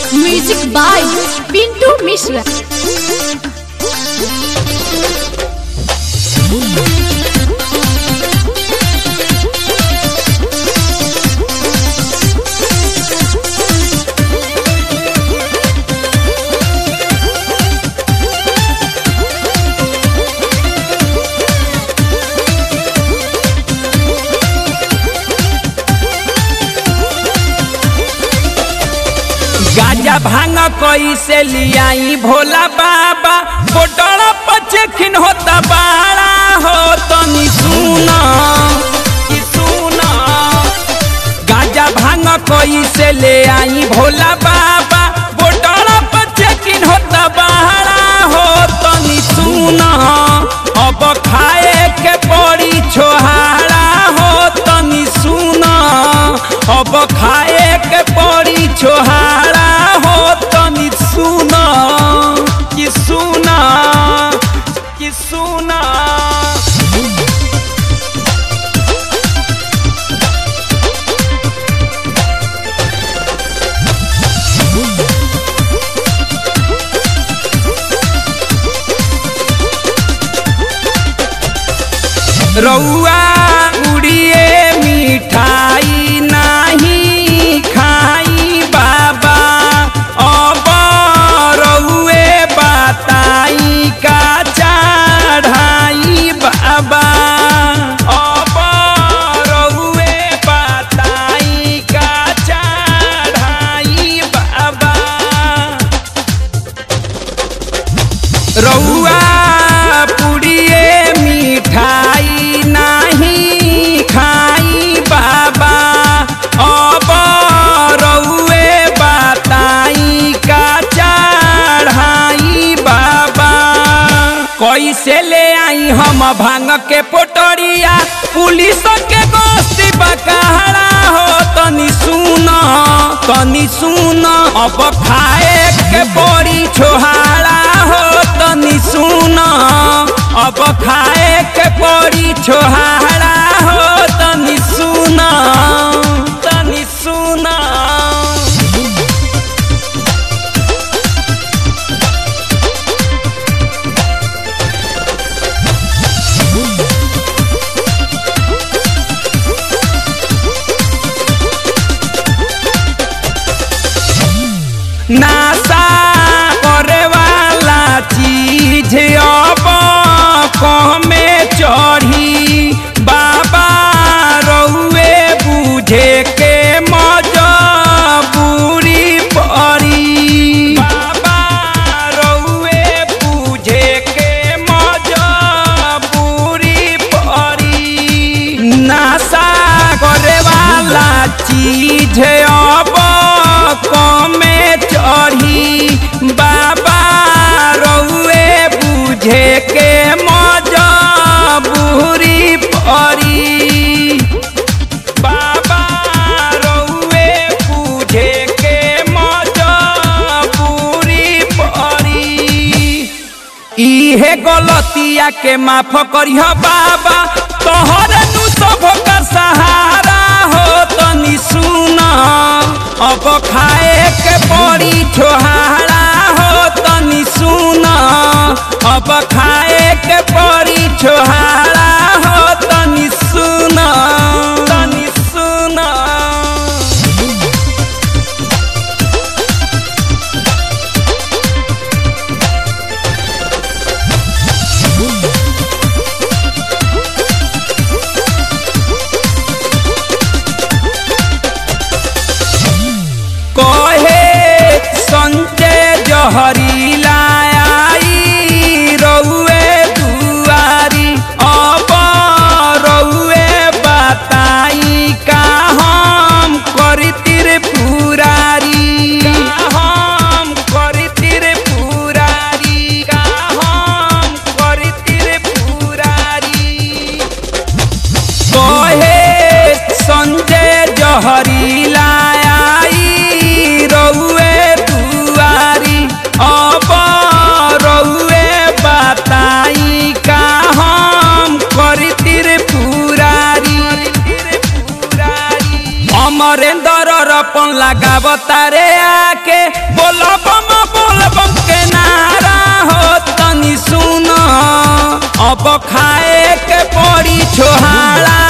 music by Pintu Mishra गाजा भांग कैसे लियाई भोला बाबा बोटल पचेखिन होता बाड़ा हो तनी सुना कि सुना गाजा भांग कैसे ले आई भोला बाबा बोटल पचेखिन होता बाड़ा हो तनी सुना अब खाए के पड़ी छोहारा हो तनी सुना अब खाए के पड़ी छोहारा हो तनी सुना कि सुना कि सुना रउआ उड़िए मिठाई नाही खाई बाबा अब रउए बताई का चढ़ाई बाबा अब रउए बताई का चढ़ाई बाबा रउआ पुड़िए मिठाई नाही खाई बाबा अब रउए बताई का चढ़ाई बाबा कैसे ले आई हम भांग के पोटरिया पुलिस के गोस्ती बकारा हो तनी सुन तनी सुन अब खाए के बड़ी छोहारा हो तनी सुन अब खाए के बड़ी छोहारा हो तनी सुन तनी सुना नासा करे वाला चीज अब कमे चढ़ी बाबा रउए बुझे के मजबूरी पड़ी बाबा रउए बुझे के मजबूरी पड़ी नासा करे वाला चीज अब कमे चढ़ी बाबा रउए बुझे के मजबूरी पड़ी बाबा रउए बुझे के मजबूरी पड़ी इहे गलतिया के माफ करिह बाबा तोहर नु सब का सहारा हो तनी सुन अब खाए के पड़ी छोहारा हो तनी सुन अब खाए के पड़ी छोहारा हो तनी सुन तनी सुन कहे संजय जहरीला आई रउआ दर्पण लगावता रे आके बोल बम बोल बम के नारा हो तनी सुन अब खाए के पड़ी छोहाड़ा